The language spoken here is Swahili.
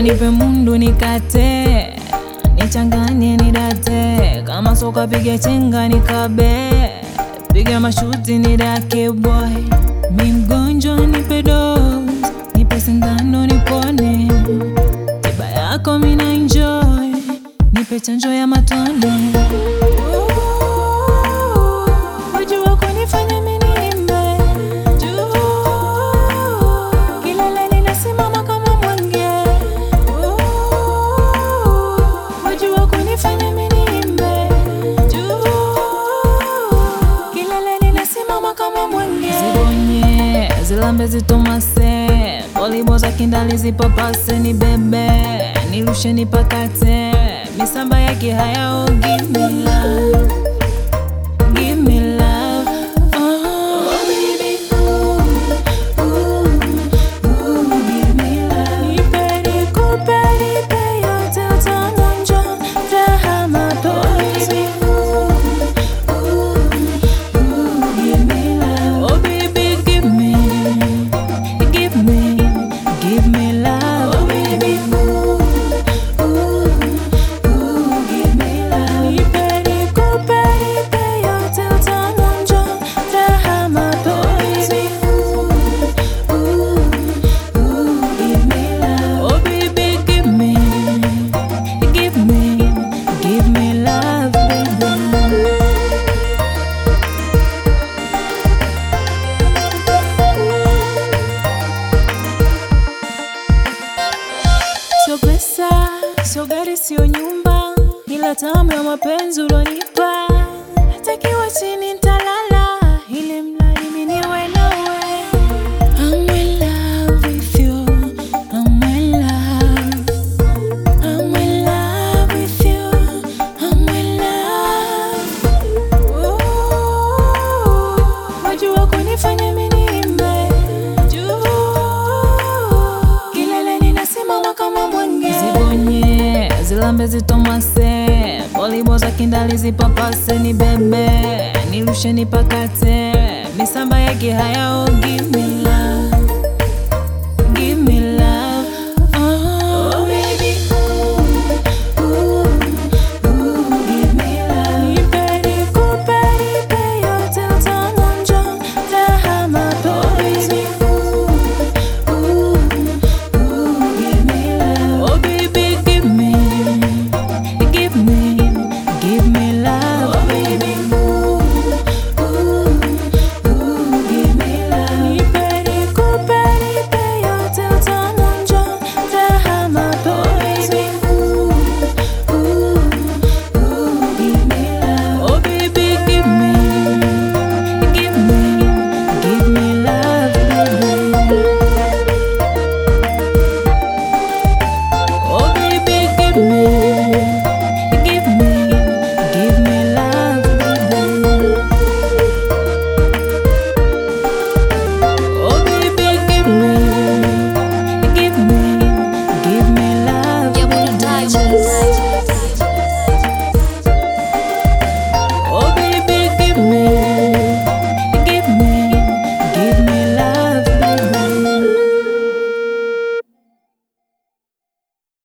Baba nipe mundu nikate, nichanganye nidate, kama soka piga chenga nikabe, piga mashuti nidake boy. Mi mgonjwa nipe dose, nipe sindano nipone, tiba yako mina enjoy, nipe chanjo ya matone. Wajua kunifanya mimi niimbe juu, kileleni nasimama kama mwenge. Wajua kunifanya mimi niimbe juu, kileleni nasimama kama mwenge. Zibonye zilambe zitomase, polibo za kindali zipapase, ni bebe nirushe nipakate, misamba yake hayao give me love Give me love, oh baby, ooh, ooh, ooh, give me love. Nipe nikupe, nipe yote utaonja raha mapenzi. Ooh, ooh, ooh, give me love. Oh baby, give me, give me, give me love. Oh baby, ooh, ooh, ooh, give me love. Nipe nikupe, nipe yote utaonja raha mapenzi. Ooh, ooh, ooh, give me love. Oh baby, give me, give me, give me love, baby. Sio pesa, sio gari, sio nyumba, ila tamu ya mapenzi ulonipa. Takiwa chini nitalala, ili mradi mimi niwe nawe. I'm in love with you, I'm in love. I'm in love with you, I'm in love. Ooh, wajua kunifanya mimi niimbe juu, kileleni nasimama kama mwenge. Zibonye zilambe zitomase, polibo za kindali zipapase, ni bebe nirushe nipakate, misamba yake hayao give me